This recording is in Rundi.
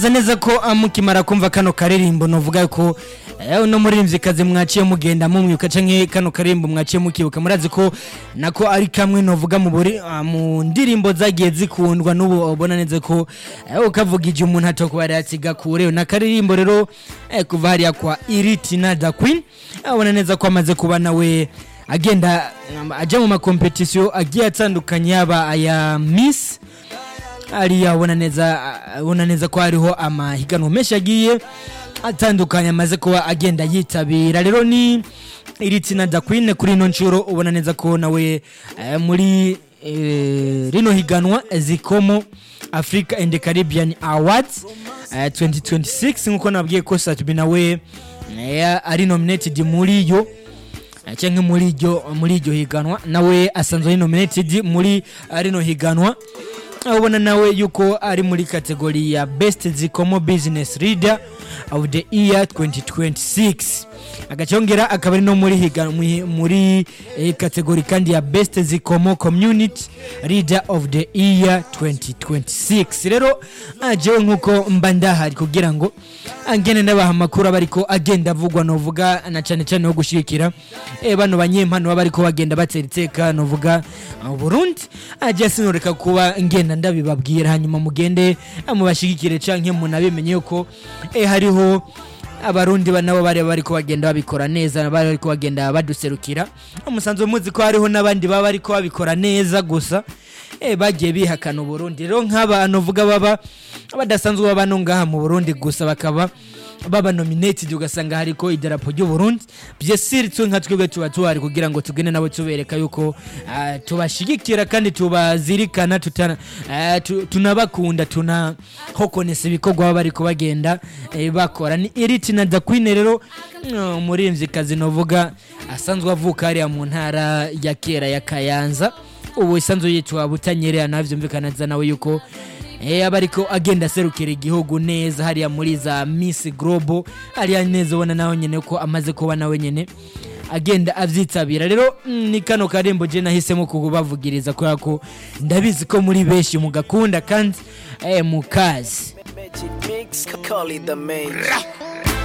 neza ko mukimara kumva kano karirimbo novuga ko eh, uno muririmvyikazi mwaciye mugenda mumwibuka canke kano karirimbo mwaciye mukibuka murazi ko nako ari kamwe novuga mu buri ah, mu ndirimbo zagiye zikundwa n'ubu ubona neza ko eh, ukavugije umuntu atokuba yasiga kure na karirimbo rero eh, kuva hariya kwa Iritina da Queen eh, ubona neza ko amaze kuba nawe agenda um, aja mu makompetisiyo agiye atandukanye yaba aya Miss ariya ubona neza ubona neza ko hariho amahiganwa menshi agiye atandukanye amaze kuba agenda yitabira rero ni iri tsinda da Queen kuri ino nshuro ubona neza ko nawe eh, muri eh, rino higanwa zikomo Africa and Caribbean Awards eh, 2026 nkuko nabwiye ko Satubi nawe eh, ari nominated muri yo eh, canke muri iryo muri iryo higanwa nawe asanzwe ari nominated muri eh, rino higanwa ubona nawe yuko ari muri kategori ya best zikomo business leader of the year 2026 agacongera akaba ari no muri higa muri- muri eh, kategori kandi ya best zikomo community leader of the year 2026 rero ah, jewe nkuko mba ndahari kugira ngo angene ndabaha amakuru aba ariko agenda avugwa novuga na cane cane no gushigikira eh, bano banyempano baba ariko bagenda batera iteka novuga ah, Burundi ajya sinoreka kuba ngenda ndabibabwira hanyuma mugende ah, mubashigikire canke munabimenye yuko eh, hariho abarundi ba- nabo bari bariko bagenda babikora neza bari bariko bagenda baduserukira umusanzu muzi ko hariho n'abandi baba bariko babikora neza gusa eh, bagiye bihakana uburundi rero nk'abantu uvuga baba badasanzwe baba no ngaha mu burundi gusa bakaba baba nominated ugasanga hariko idarapo ry'uburundi byesiri twe nka twebwe tuba tuhari kugira ngo tugende nabo tubereka yuko ah, tubashigikira kandi tubazirikana tutana- ah, tu- tunabakunda tunahokonesa ibikorwa baba bariko bagenda eh, bakora ni iritina da queen rero mm, umuririmvyikazi novuga asanzwe avuka hariya mu ntara ya kera ya kayanza ubu isanzwe yitwa butanyerera navyumvikana neza nawe yuko Eh, aba ariko agenda aserukira igihugu neza hariya muri za Miss Global hariya neza ubona nawe nyene ko amaze kuba nawe nyene agenda avyitabira rero mm, ni kano karembo je nahisemo kubavugiriza kubera ko ndabizi ko muri benshi mugakunda kandi eh, mukazi Magic mix, call it the main.